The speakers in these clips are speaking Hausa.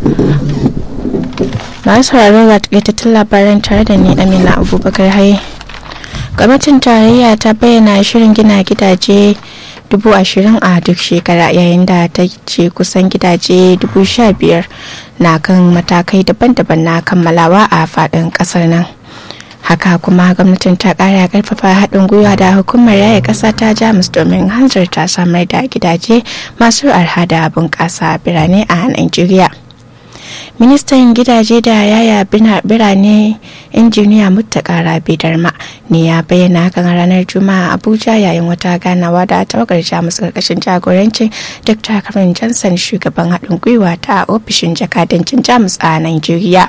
masu sauraro ga takaitattun labaran tare da ni amina abubakar haye gwamnatin tarayya ta bayyana shirin gina gidaje dubu ashirin a duk shekara yayin da ta ce kusan gidaje dubu sha biyar na kan matakai daban-daban na kammalawa a faɗin ƙasar nan haka kuma gwamnatin ta ƙara karfafa haɗin gwiwa da hukumar raya ƙasa ta jamus domin hanzarta samar da gidaje masu arha da bunƙasa birane a nigeria ministan gidaje da yaya birane injiniya mutakara bidarma ne ya bayyana hakan a ranar juma'a abuja yayin wata ganawa da tawagar jamus karkashin jagorancin dr karin johnson shugaban haɗin gwiwa ta ofishin jakadancin jamus a nigeria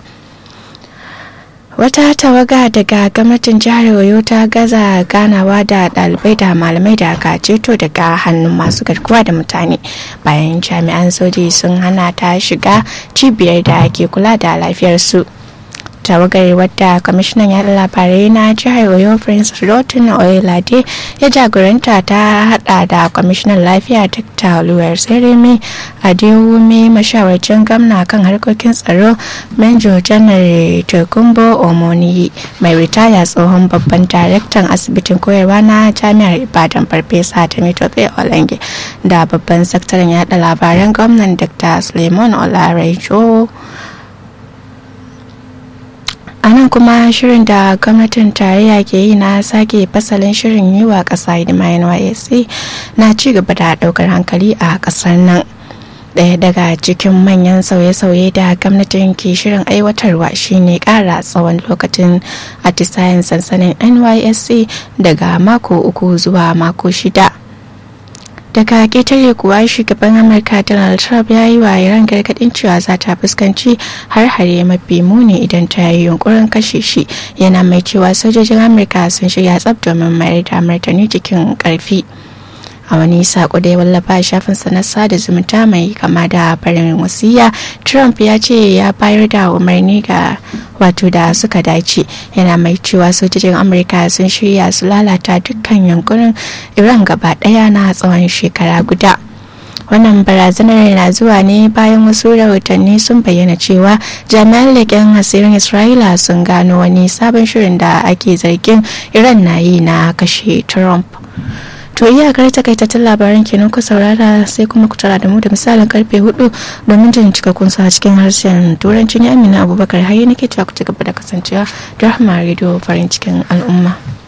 wata tawaga daga gwamnatin jihar oyo ta gaza ganawa da dalibai da malamai da aka ceto daga hannun masu garkuwa da mutane bayan jami'an soji sun hana ta shiga cibiyar da ke kula da lafiyarsu tawagar wadda kwamishinan yada labarai na jihar oyo prince rotin oyelade ya jagoranta ta hada da kwamishinan lafiya dr luwar seremi adewumi mashawarcin gamna kan harkokin tsaro menjo janar tokumbo omoni mai ritaya tsohon babban daraktan asibitin koyarwa na jami'ar ibadan farfesa tamitope olange da babban sakataren yada labaran gwamnan dr suleiman olarejo a nan kuma shirin da gwamnatin tarayya ke yi na sake fasalin shirin yi wa ƙasa hidima nysc na ci gaba da ɗaukar hankali a ƙasar nan ɗaya daga cikin manyan sauye-sauye da gwamnatin ke shirin aiwatarwa shine ƙara tsawon lokacin atisayen sansanin nysc daga mako uku zuwa mako shida daga ketare kuwa shugaban amurka donald trump ya yi wa iran gargadin cewa za ta fuskanci har-hare mafi muni idan ta yi yunkurin kashe shi yana mai cewa sojojin amurka sun shirya tsab domin mayar da martani cikin karfi a wani sako da ya wallafa a shafinsa na sada zumunta mai kama da farin wasiya trump ya ce ya bayar da umarni ga wato da suka dace yana mai cewa sojojin amurka sun shirya su lalata dukkan yankunan iran gaba daya na tsawon shekara guda wannan barazanar na zuwa ne bayan wasu rahotanni sun bayyana cewa jami'an leƙen asirin isra'ila sun gano wani sabon shirin da ake zargin iran na yi na kashe trump to iyakar takaitattun labaran kenan ku saurara sai kuma ku tara da mu da misalin karfe hudu domin jin cikakkun sa cikin harshen turanci ne amina abubakar hayi nake cewa ku ci gaba da kasancewa da rahama radio farin cikin al'umma